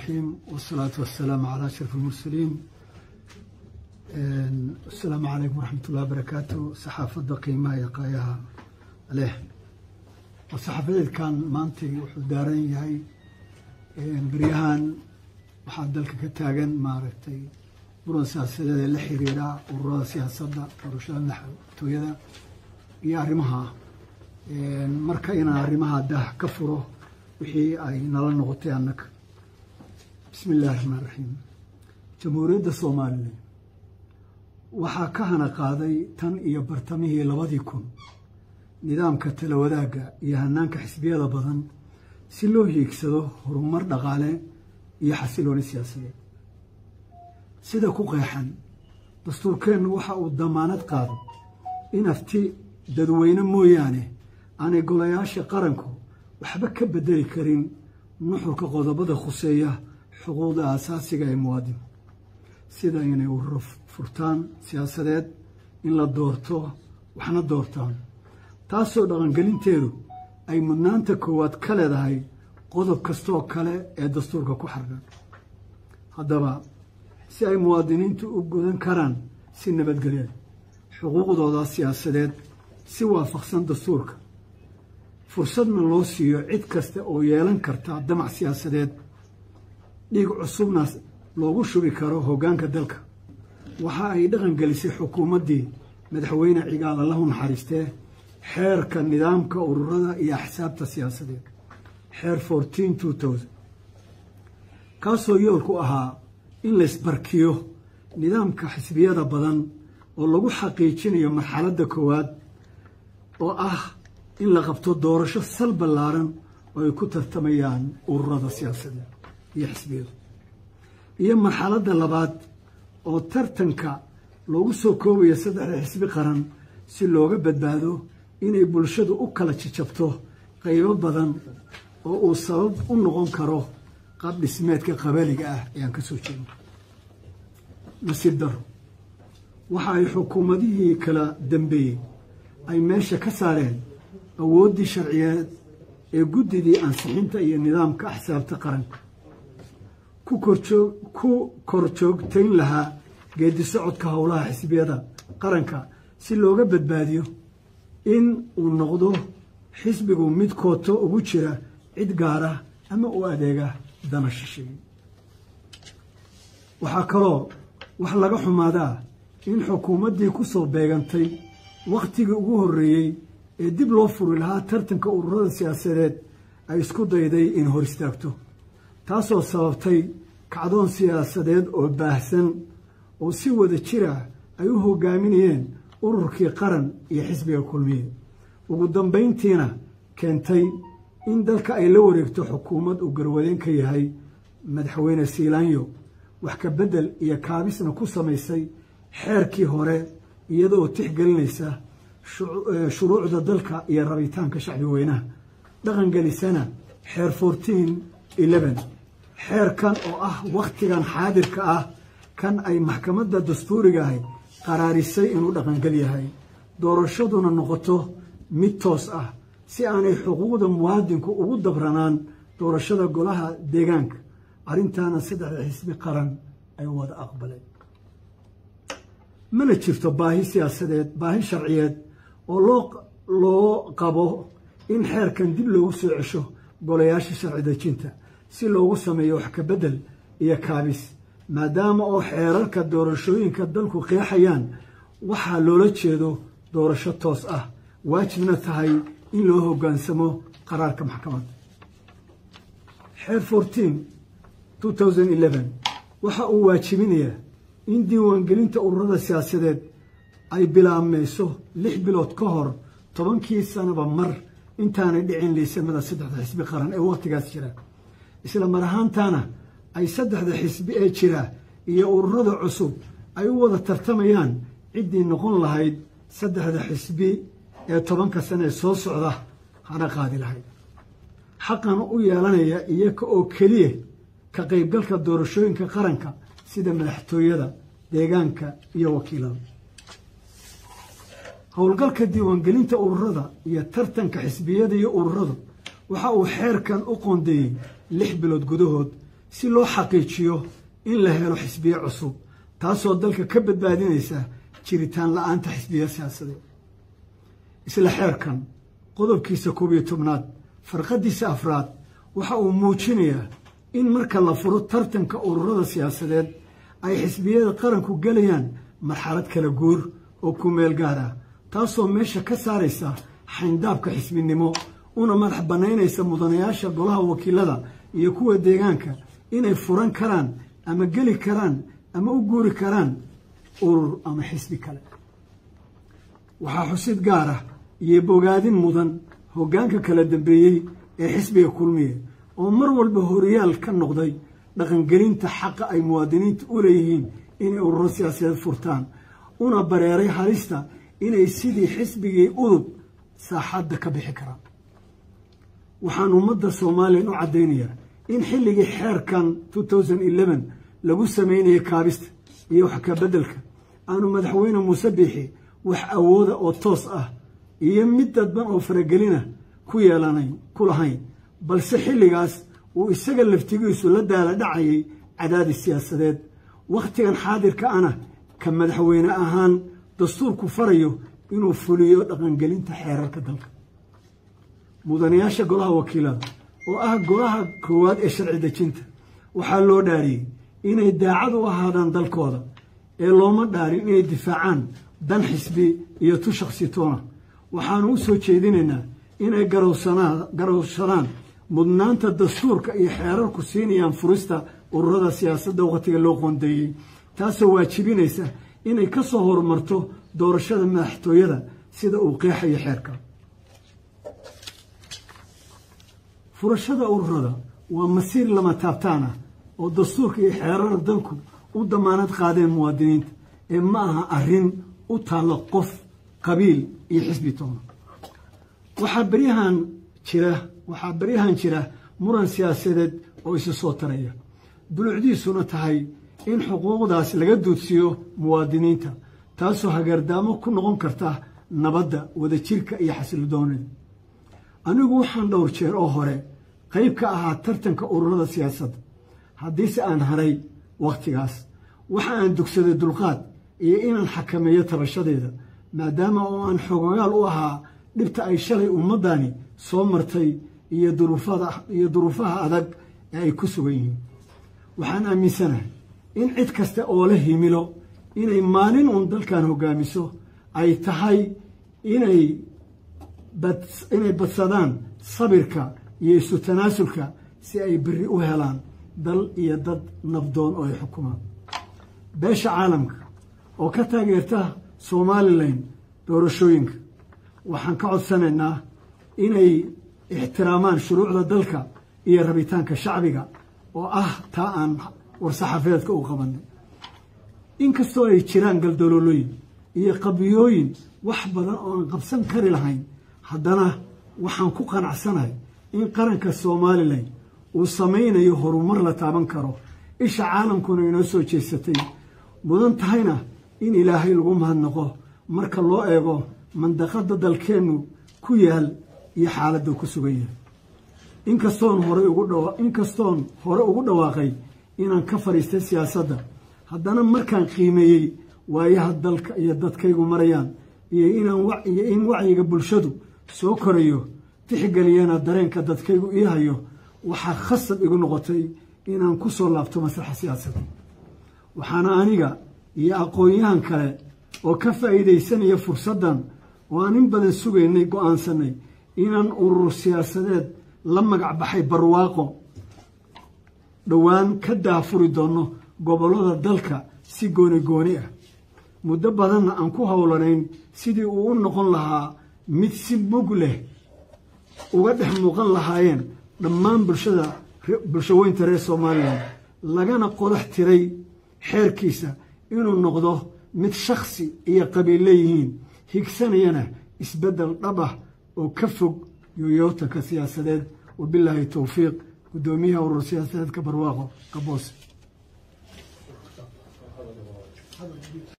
الرحيم والصلاة والسلام على أشرف المرسلين السلام عليكم ورحمة الله وبركاته صحافة قيمة يقايها عليه وصحافة كان مانتي وحدارين يهي بريهان waxaa dalka ka taagan maaragtay muran siyaasadeed la xiriira ururada siyaasadda doorashada madaxtooyada iyo arrimaha marka inaan arrimaha daah ka furo wixii ay nala noqotay annaga bismi illahi raxmaan raxiim jamhuuriyadda soomaalilan waxaa ka hana qaaday tan iyo bartamihii labadii kun nidaamka tala wadaagga iyo hanaanka xisbiyada badan si loo hiigsado horumar dhaqaale iyo xasilooni siyaasadeed sida ku qeexan dastuurkeennu waxa uu damaanad qaaday in afti dadweyne mooyaane aanay golayaasha qaranku waxba ka bedeli karin nuxurka qodobada khuseeya xuquuqda aasaasiga ee muwaadinka sida inay ururo furtaan siyaasadeed in la doorto waxna doortaan taasoo dhaqangelinteedu ay mudnaanta koowaad ka leedahay qodob kastaoo kale ee dastuurka ku xargan haddaba si ay muwaadiniintu u gudan karaan si nabadgelya xuquuqdooda siyaasadeed si waafaqsan dastuurka fursadna loo siiyo cid kasta oo yeelan karta damac siyaasadeed dhiig cusubna loogu shubi karo hoggaanka dalka waxa ay dhaqan gelisay xukuumaddii madaxweyne cigaal allahu naxariistee xeerka nidaamka ururada iyo axsaabta siyaasadeed xeer fourteen two thousand kaasoo yoolku ahaa in laysbarkiyo nidaamka xisbiyada badan oo lagu xaqiijinayo marxaladda koowaad oo ah in la qabto doorasho sal ballaaran oo ay ku tartamayaan ururada siyaasadeed iyo xisbiyadu iyo marxaladda labaad oo tartanka loogu soo koobayo saddexda xisbi qaran si looga badbaado inay bulshadu u kala jajabto qaybo badan oo uu sabab u noqon karo qaab dhismeedka qabaliga ah ee aan ka soo jeedno nasiib daro waxa ay xukuumadihii kala dambeeyey ay meesha ka saareen awooddii sharciyeed ee guddidii ansixinta iyo nidaamka axsaabta qaranka ku kor joogtayn lahaa geedi socodka howlaha xisbiyada qaranka si looga badbaadiyo in uu noqdo xisbigu mid kooto ugu jira cid gaara ama u adeega dana shisheeye waxaa kaloo wax laga xumaadaa in xukuumaddii ku soo beegantay wakhtigii ugu horreeyey ee dib loo furi lahaa tartanka ururada siyaasadeed ay isku dayday in hor istaagto taasoo sababtay kacdoon siyaasadeed oo baahsan oo si wada jira ay u hoggaaminayeen ururkii qaran iyo xisbiga kulmiye ugu dambayntiina keentay in dalka ay la wareegto xukuumad uu garwadeen ka yahay madaxweyne siilaanyo wax ka beddel iyo kaabisna ku samaysay xeerkii hore iyadoo tixgelinaysa shuruucda dalka iyo rabitaanka shacbi weynaha dhaqangelisana xeer fourteen eleven xeerkan oo ah wakhtigan xaadirka ah kan ay maxkamadda dastuuriga ahay qaraarisay inuu dhaqangel yahay doorashaduna noqoto mid toos ah si aanay xuquuqda muwaadinku ugu dabranaan doorashada golaha deegaanka arrintaana saddexda xisbi qaran ay wada aqbaleen mana jirto baahi siyaasadeed baahi sharciyeed oo loo loo qabo in xeerkan dib loogu soo cesho golayaasha sharci dejinta si loogu sameeyo wax ka beddel iyo kaabis maadaama oo xeerarka doorashooyinka dalku qeexayaan waxaa loola jeedo doorasho toos ah waajibna tahay in loo hoggaansamo qaraarka maxkamadda xeer fourteen two thousand eleven waxa uu waajibinayaa in diiwaangelinta ururada siyaasadeed ay bilaabmayso lix bilood ka hor tobankii sanaba mar intaanay dhicin liisamada saddexda xisbi qaran ee wakhtigaas jira isla mar ahaantaana ay saddexda xisbi ee jira iyo ururada cusub ay u wada tartamayaan ciddii noqon lahayd saddexda xisbi ee tobanka sane ee soo socda hana qaadi lahayd xaqan u yeelanaya iyaga oo keliya ka qaybgalka doorashooyinka qaranka sida madaxtooyada deegaanka iyo wakiilada howlgalka diiwaangelinta ururada iyo tartanka xisbiyada iyo ururadu waxa uu xeerkan u qoondeeyey lix bilood gudahood si loo xaqiijiyo in la helo xisbiye cusub taasoo dalka ka badbaadinaysa jiritaan la-aanta xisbiya siyaasadeed isla xeerkan qodobkiisa koob iyo tobnaad farqadiisa afraad waxa uu muujinayaa in marka la furo tartanka ururada siyaasadeed ay xisbiyada qaranku gelayaan marxalad kala guur oo ku meel gaar ah taasoo meesha ka saaraysa xayndaabka xisbinimo una madax bannaynaysa mudanayaasha golaha wakiilada iyo kuwa deegaanka inay furan karaan ama geli karaan ama u guuri karaan urur ama xisbi kale waxaa xusid gaar ah iyo bogaadin mudan hoggaanka kala dambeeyey ee xisbiga kulmiye oo mar walba horiyaal ka noqday dhaqangelinta xaqa ay muwaadiniinta u leeyihiin inay ururo siyaasadeed furtaan una bareeray halista inay sidii xisbigii udub saaxadda ka bixi karaan waxaan ummadda soomaaliyan u caddaynayaa in xilligii xeerkan lagu sameynayay kaabista iyo wax ka beddelka aanu madaxweyne muuse biixi wax awooda oo toos ah iyo mid dadban oo faragelina ku yeelanayn ku lahayn balse xilligaas uu isaga laftigiisu la daala dhacayay cadaadis siyaasadeed wakhtigan xaadirka ana ka madaxweyne ahaan dastuurku farayo inuu fuliyo dhaqangelinta xeerarka dalka mudanayaasha golaha wakiilada oo ah golaha koowaad ee sharci dejinta waxaa loo dhaariyey inay daacad u ahaadaan dalkooda ee looma dhaarin inay difaacaan dan xisbi iyo tu shaksitoona waxaanu u soo jeedinaynaa inay garowsadaan mudnaanta dastuurka iyo xeerarku siinayaan furista ururada siyaasadda wakhtiga loo qoondeeyey taasoo waajibinaysa inay ka soo horumarto doorashada madaxtooyada sida uu qeexayo xeerka furashada ururada waa masiir lama taabtaan ah oo dastuurka iyo xeerara dalku u damaanad qaadeen muwaadiniinta ee ma aha arrin u taallo qof qabiil iyo xisbi toona waxaa beryahan jira waxaa beryahan jira muran siyaasadeed oo isu soo taraya dulucdiisuna tahay in xuquuqdaas laga duudsiiyo muwaadiniinta taasoo hagardaamo ku noqon karta nabadda wadajirka iyo xasilodoonida anigu waxaan dhowr jeer oo hore qayb ka ahaa tartanka ururada siyaasadda haddiise aan haray wakhtigaas waxa aan dugsaday dulqaad iyo inaan xakameeyo tabashadeeda maadaama oo aan xogogaal u ahaa dhibta ay shalay ummaddani soo martay iyo iyo duruufaha adag ee ay ku sugan yihiin waxaan aaminsanahay in cid kasta oo la himilo inay maalin uun dalkan hoggaamiso ay tahay inay inay badsadaan sabirka iyo isu tanaasulka si ay berri u helaan dal iyo dad nabdoon oo ay xukumaan beesha caalamka oo ka taageerta somalilan doorashooyinka waxaan ka codsanaynaa inay ixtiraamaan shuruucda dalka iyo rabitaanka shacbiga oo ah taa aan war-saxaafeedka u qabanay inkastoo ay jiraan galdaloolooyin iyo qabiyooyin wax badan oo aan qabsan kari lahayn haddana waxaan ku qanacsanahay in qaranka somalilan uu samaynayo horumar la taaban karo isha caalamkuna inoo soo jeesatay mudan tahayna in ilaahay lagu mahadnaqo marka loo eego mandaqada dalkeennu ku yaal iyo xaaladda ku sugan yahay inkastoon horey ugu dhawa inkastoon hore ugu dhawaaqay inaan ka fadhiistay siyaasadda haddana markaan qiimeeyey waayaha dalka iyo dadkaygu marayaan iyo inaan iyo in wacyiga bulshadu soo korayo tixgeliyana dareenka dadkaygu ii hayo waxaa khasab igu noqotay inaan ku soo laabto masraxa siyaasadda waxaana aniga iyo aqoon-yahan kale oo ka faa'iidaysanaya fursaddan oo aan in badan sugaynay go-aansanay inaan urur siyaasadeed la magac baxay barwaaqo dhowaan ka daafuri doonno gobollada dalka si gooni gooni ah muddo badanna aan ku howlanayn sidii uu u noqon lahaa mid si mug leh uga dhex muuqan lahaayeen dhammaan bulshada bulshaweynta reer somalilan lagana qodax tiray xeerkiisa inuu noqdo mid shakhsi iyo qabiil leeyihiin higsanayana isbeddel dhab ah oo ka fog yooyootanka siyaasadeed wabilaahi towfiiq guddoomiyaha urur siyaasadeedka barwaaqo qaboos